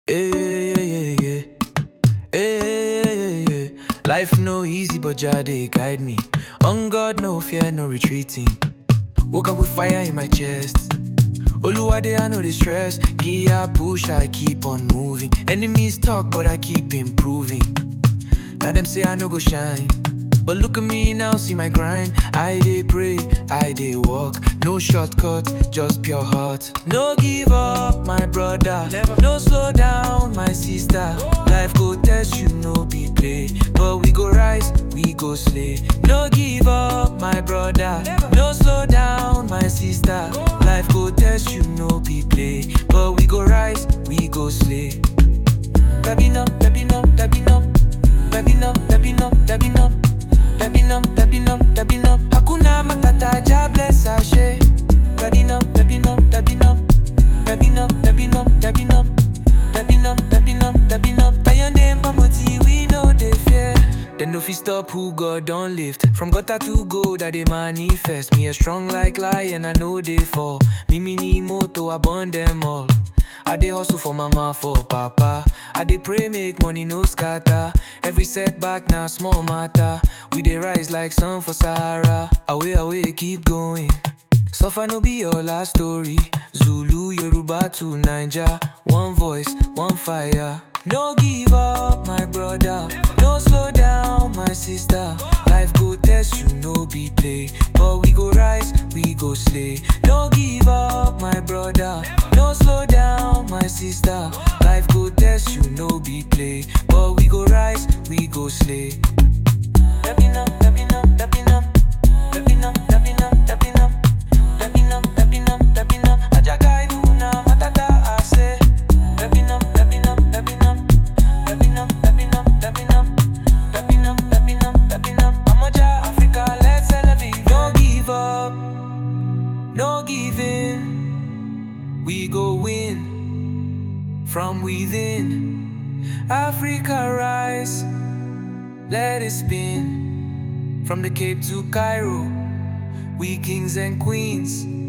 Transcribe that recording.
Yeah, yeah, yeah, yeah. Yeah, yeah, yeah, yeah. Life no easy, but Jah dey guide me. On God, no fear, no retreating. Woke up with fire in my chest. Oluwade, I know the stress. Gear push, I keep on moving. Enemies talk, but I keep improving. Now them say I no go shine. But look at me now, see my grind. I dey pray, I dey walk. No shortcut, just pure heart. No give up, my brother. No slow down, my sister. Life go test you, no be play. But we go rise, we go slay. No give up, my brother. No slow down, my sister. Life go test you, no be play. But we go rise, we go slay. Dabino, dabino, dabino. Dabino, dabino, dabino. Dabino, dabino, dabino. Hakuna matata, Jah bless Ashe. Dabino, dabino, dabino. Dabino, dabino, dabino. Dabino, dabino, dabino. By your name, Bamoti, we know they fear. Then no fit stop who God don't lift. From gutter to gold, I they manifest. Me a strong like lion, I know they fall. Me me need moto, I burn them all. I dey hustle for mama, for papa. I dey pray make money no scatter. Every setback now small matter. We dey rise like sun for Sahara. Away, away, keep going. Suffer no be your last story. Zulu, Yoruba to Niger. One voice, one fire. No give up, my brother. No slow down, my sister. Life go test you, no be play. But we go rise, we go slay. No give up, my brother. No slow down, my sister. Life go test you, no be play. But we go rise, we go slay. Dabina, dabina, dabina. Dabina, dabina, dabina. Dabina, dabina, dabina. Ajagai duna matata ase. Dabina, dabina, dabina. Dabina, dabina, dabina. Dabina, dabina, dabina. Amaja Africa, let's celebrate. No give up, no give in. We go win from within. Africa rise, let it spin. From the Cape to Cairo, we kings and queens.